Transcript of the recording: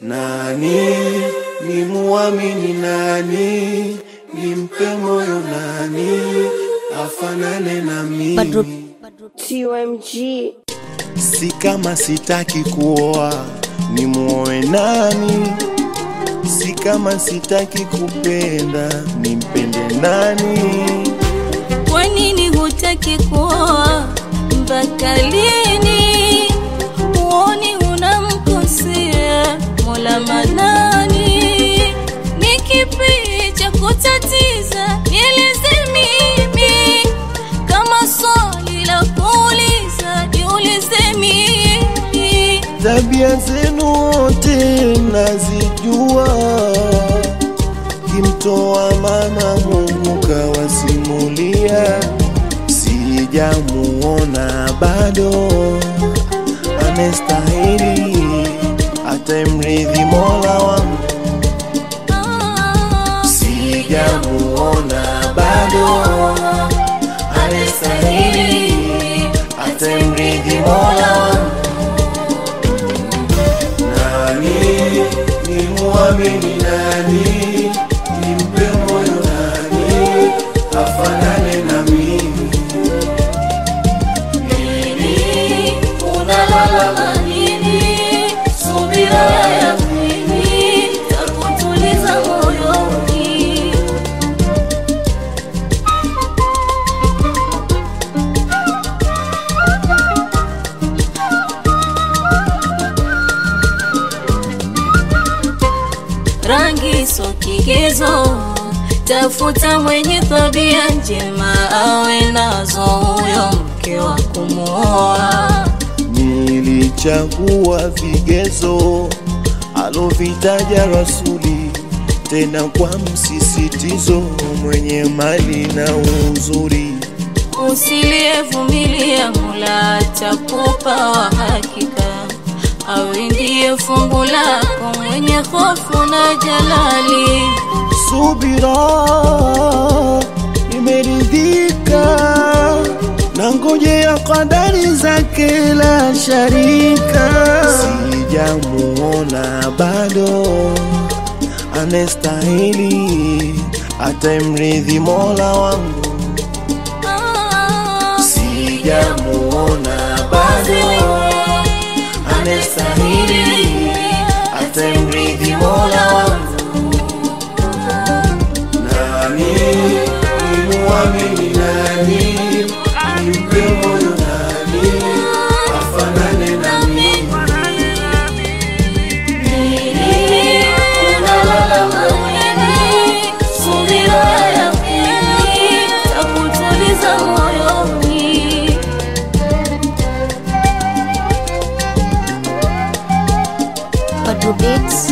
Nani ni muamini? Nani nimpe moyo? Nani afanane na Badru, mimi? TMG Si kama sitaki kuoa, ni muoe nani? Si kama sitaki kupenda, nimpende nani? kwa nini hutaki kuoa? Mpaka lini? Huoni unamkosea Mola Manani? Ni kipi cha kutatiza? Nieleze mimi, kama swali la kuuliza, niulize mimi. Tabia zenu wote nazijua, kimtoa mama Mungu kawasimulia, sijamuona bado anestahili atamrithi Mola wangu, Ah, sijamuona bado anestahili atamrithi Mola wangu. Nani ni muamini? Nani nimpe moyo? Nani afanane na mimi? Nini unalala nini? Subira ya kweli takutuliza moyoni. Rangi so kigezo, tafuta mwenye tabia njema awe nazo, huyo mke wa kumwoa. Nilichagua vigezo alovitaja Rasuli, tena kwa msisitizo, mwenye mali na uzuri. Usiliyevumilia Mola atakupa wa hakika, awe ndiye fungu lako, mwenye hofu na jalali. Subira, nimeridhika na ngojea kadari zake la sharika. Sijamuona bado anestahili atamrithi Mola wangu. Ah, Sijamuona bado anestahili atamrithi Mola wangu. Nani ni muamini? Nani nimpe moyo? Nani afanane na mimi? nini unalala nini? Subira ya kweli takutuliza moyoni. Badru Beats